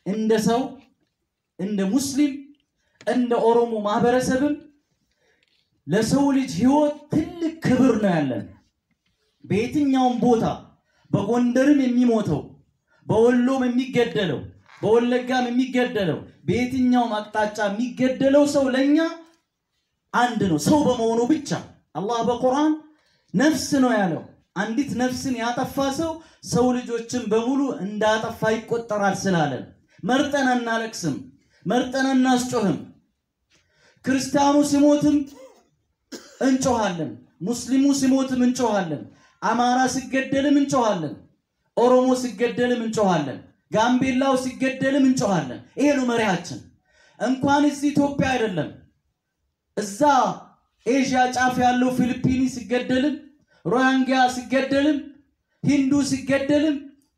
እንደ ሰው እንደ ሙስሊም እንደ ኦሮሞ ማህበረሰብም ለሰው ልጅ ህይወት ትልቅ ክብር ነው ያለን። በየትኛውም ቦታ በጎንደርም የሚሞተው በወሎም የሚገደለው በወለጋም የሚገደለው በየትኛውም አቅጣጫ የሚገደለው ሰው ለኛ አንድ ነው፣ ሰው በመሆኑ ብቻ። አላህ በቁርአን ነፍስ ነው ያለው። አንዲት ነፍስን ያጠፋ ሰው ሰው ልጆችን በሙሉ እንዳጠፋ ይቆጠራል ስላለን መርጠን አናለቅስም፣ መርጠን አናስጮህም። ክርስቲያኑ ሲሞትም እንጮሃለን፣ ሙስሊሙ ሲሞትም እንጮሃለን፣ አማራ ሲገደልም እንጮሃለን፣ ኦሮሞ ሲገደልም እንጮሃለን፣ ጋምቤላው ሲገደልም እንጮሃለን። ይሄ ነው መሪያችን። እንኳን እዚህ ኢትዮጵያ አይደለም እዛ ኤዥያ ጫፍ ያለው ፊሊፒኒ ሲገደልም ሮያንጋ ሲገደልም ሂንዱ ሲገደልም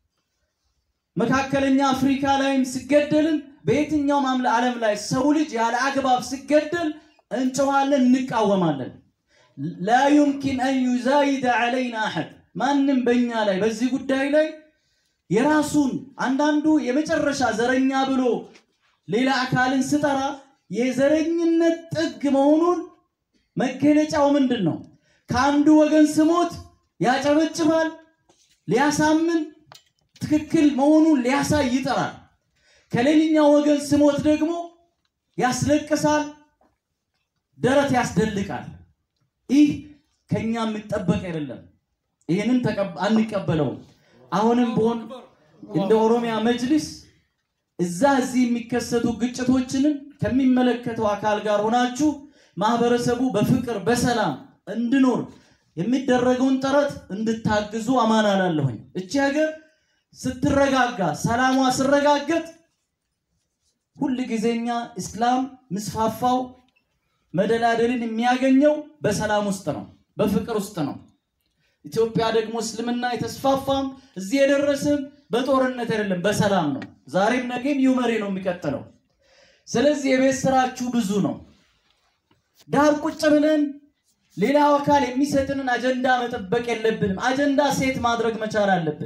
መካከለኛ አፍሪካ ላይም ሲገደልም በየትኛውም አምለ ዓለም ላይ ሰው ልጅ ያለ አግባብ ሲገደል እንጮኻለን፣ እንቃወማለን። ላ ዩምኪን አን ዩዛይደ ዐለይና አሐድ ማንም በእኛ ላይ በዚህ ጉዳይ ላይ የራሱን አንዳንዱ የመጨረሻ ዘረኛ ብሎ ሌላ አካልን ስጠራ የዘረኝነት ጥግ መሆኑን መገለጫው ምንድን ነው? ከአንዱ ወገን ስሞት ያጨበጭባል፣ ሊያሳምን ትክክል መሆኑን ሊያሳይ ይጠራል። ከሌላኛው ወገን ስሞት ደግሞ ያስለቅሳል፣ ደረት ያስደልቃል። ይህ ከኛ የሚጠበቅ አይደለም። ይህንን አንቀበለውም። አሁንም ቢሆን እንደ ኦሮሚያ መጅሊስ እዛ እዚህ የሚከሰቱ ግጭቶችንን ከሚመለከተው አካል ጋር ሆናችሁ ማህበረሰቡ በፍቅር በሰላም እንዲኖር የሚደረገውን ጥረት እንድታግዙ አማና ላለሁኝ። እቺ ሀገር ስትረጋጋ ሰላሟ ስረጋገጥ ሁል ጊዜኛ እስላም ምስፋፋው መደላደልን የሚያገኘው በሰላም ውስጥ ነው፣ በፍቅር ውስጥ ነው። ኢትዮጵያ ደግሞ እስልምና የተስፋፋም እዚህ የደረስም በጦርነት አይደለም፣ በሰላም ነው። ዛሬም ነገም ይሁ መሪ ነው የሚቀጥለው። ስለዚህ የቤት ስራችሁ ብዙ ነው። ዳር ቁጭ ብለን ሌላው አካል የሚሰጥንን አጀንዳ መጠበቅ የለብንም። አጀንዳ ሴት ማድረግ መቻል አለብን።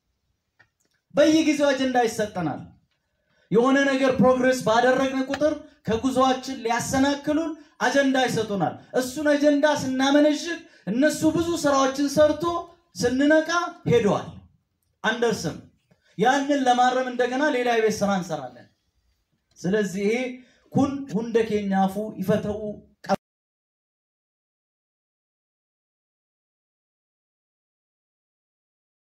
በየጊዜው አጀንዳ ይሰጠናል። የሆነ ነገር ፕሮግሬስ ባደረግን ቁጥር ከጉዞአችን ሊያሰናክሉን አጀንዳ ይሰጡናል። እሱን አጀንዳ ስናመነሽግ እነሱ ብዙ ስራዎችን ሰርቶ ስንነቃ ሄደዋል፣ አንደርስም። ያንን ለማረም እንደገና ሌላ የቤት ስራ እንሰራለን። ስለዚህ ይሄ ኩን ሁንደ ኬኛፉ ይፈተው